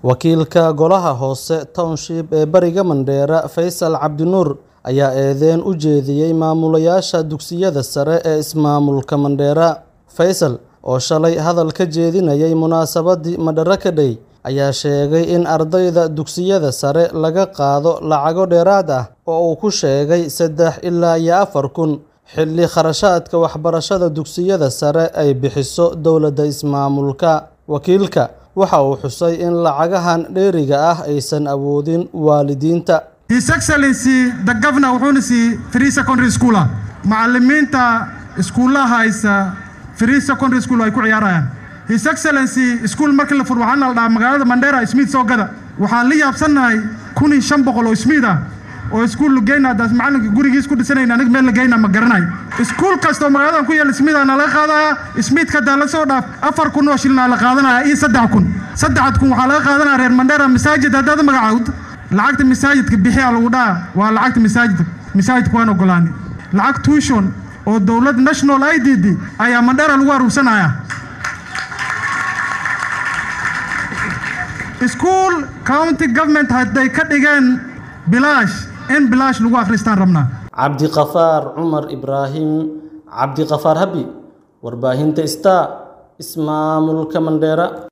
Wakiilka Golaha Hoose Township ee Bariga Mandheera Faysal Cabdinuur ayaa eedeyn u jeediyay maamulayaasha dugsiyada sare ee ismaamulka Mandheera. Faysal oo shalay hadal ka jeedinayay munaasabadii Madaraka Day ayaa sheegay in ardayda dugsiyada sare laga qaado lacago dheeraad ah oo uu ku sheegay saddex ilaa iyo afar kun xilli kharashaadka waxbarashada dugsiyada sare ay bixiso dowladda ismaamulka. Wakiilka waxa uu xusay in lacagahan dheeriga ah aysan awoodin waalidiinta. His Excellency the Governor wuxuuna siiyey free secondary school ah macallimiinta iskuulaha haysa free secondary school ay ku ciyaarayaan His Excellency school markii la furo waxaana la dhahaa magaalada Mandera Smith soo gada waxaan la yaabsanahay kun iyo shan boqol oo Smith ah oo iskuul lugeyna daas macalinka gurigiis ku dhisanayna aniga meel lageyna ma garanayo iskuul kasta oo magaaladan ku yaala Smith ana laga qaadaya Smith ka daa la soo dhaaf afar kun oo shilin la qaadanaya iyo saddex kun saddex kun waxaa laga qaadanaya reer Mandera masaajid haddaad magacaawd lacagta masaajidka bixiya lagu dhaha waa lacagta masaajidka masaajidka waan ogolaanay lacag tuition oo dowlad national IDD ayaa Mandera lagu aruursanaya school county government hadday ka dhigeen bilaash in bilaash lagu akhristaan rabnaa Cabdiqafaar Cumar Ibraahim Cabdiqafaar Habi warbaahinta Star ismaamulka Mandheera